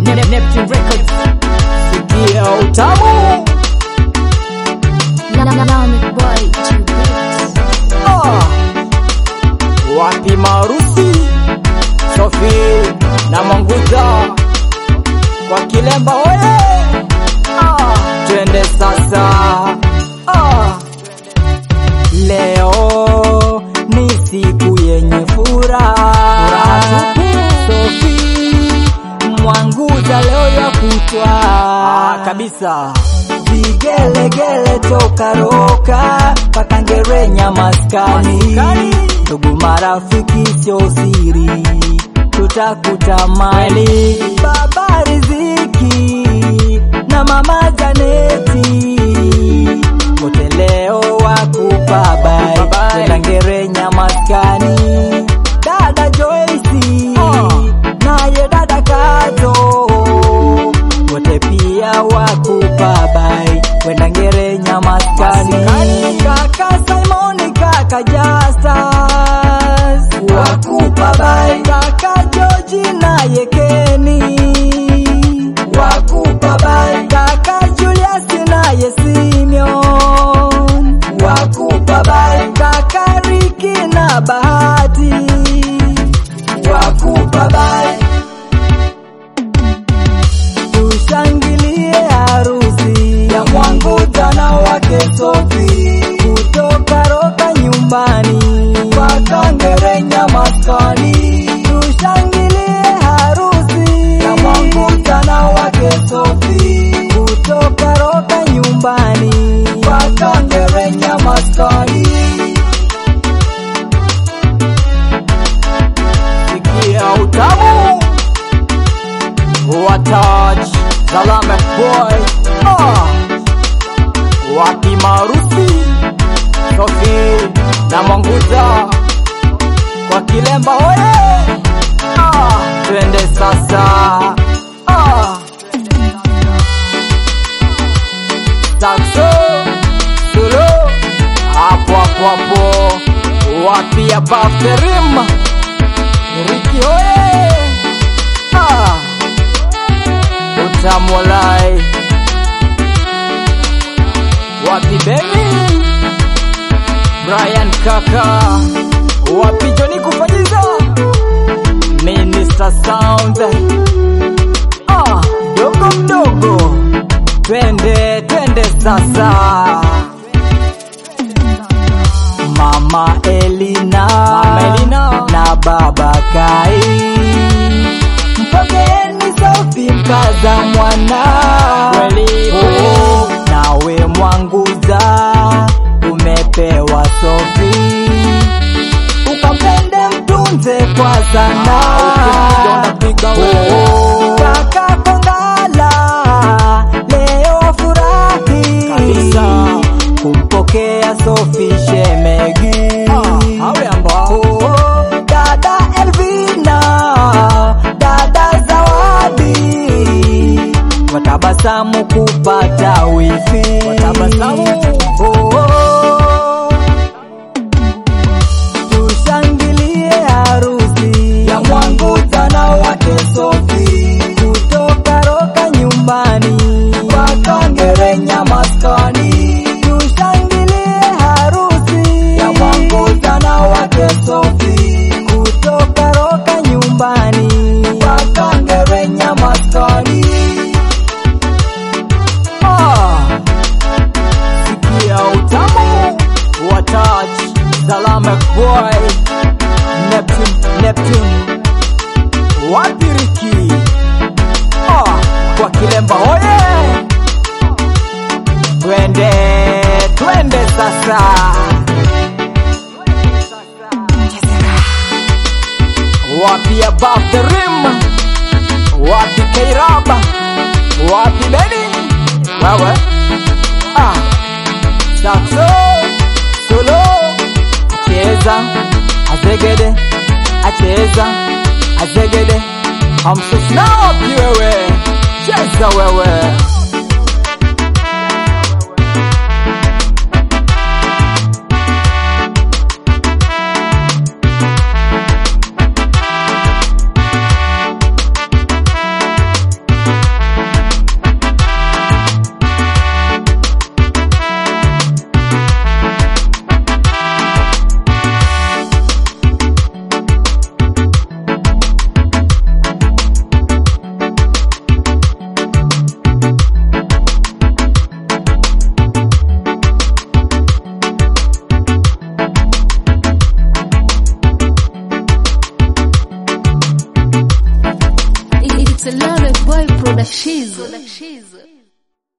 Nep- Neptune Records. Sikia utamu Lamek boy to beat. Ah. Wapi marusi Sofi na Mwanguza kwa Kilemba oye ah. Twende sasa ah. Leo ni siku yenye furaha Sofi Mwanguza leo ya kutwa ah, kabisa vigelegele toka roka paka ngerenya maskani ndugu marafiki sio siri tutakutamani baba riziki na mama janeti wote leo wakupabai kwenda ngerenya maskani dada joisi naye dada kato wote pia wakupabai kwenda ngerenya maskani kaka simoni kaka jastas wakupabai kaka joji naye keni wakupabai kaka juliasi naye simeon wakupabai kaka riki na bahati wakupabai tushangilie harusi ya Mwanguza na wake Sofi kutoka Roka nyumbani mpaka Ngerenya maskani. Tushangilie harusi ya Mwanguza na wake Sofi kutoka Roka nyumbani mpaka Ngerenya maskani. Sikia utamu Watach Salame Boy ah. Wapi marusi Sofi na Mwanguza kwa Kilemba oye ah. Twende sasa ah. Saxo Solo hapo hapo hapo wapi above the rim Riki oye ah utamwalai wapi bebi Brian kaka wapi Joni kufanyiza Minister Sound ah, dogo mdogo twende twende sasa Mama Elina, Mama Elina. na Baba Kai Mpokeni Sofi mkaza mwana Kweli, Oh, nawe Mwanguza umepewa Sofi ukampende mtunze kwa sana Ah, ukipiga unapiga wewe. Oh, kaka Kongala leo furahi Kabisa. kumpokea Sofi shemegi Ah, awe ambao. Oh, dada Elvina, dada Zawadi watabasamu kupata wifi Watabasamu. Oh, oh. Tushangilie harusi ya Mwanguza na wake Sofi kutoka Roka nyumbani mpaka Ngerenya maskani. Tushangilie harusi ya Mwanguza na wake Sofi kutoka Roka nyumbani mpaka Ngerenya maskani. Ah. Sikia utamu wa touch Salama boy Neptune Neptune Wapiriki ah, kwa Kilemba oye Twende twende sasa Wapi above the rim Wapi Kairaba Wapi Beni Wewe ah Saxo Solo Acheza Azegede Acheza Azegede Hamso snap wewe Cheza wewe Salary Boy Productions.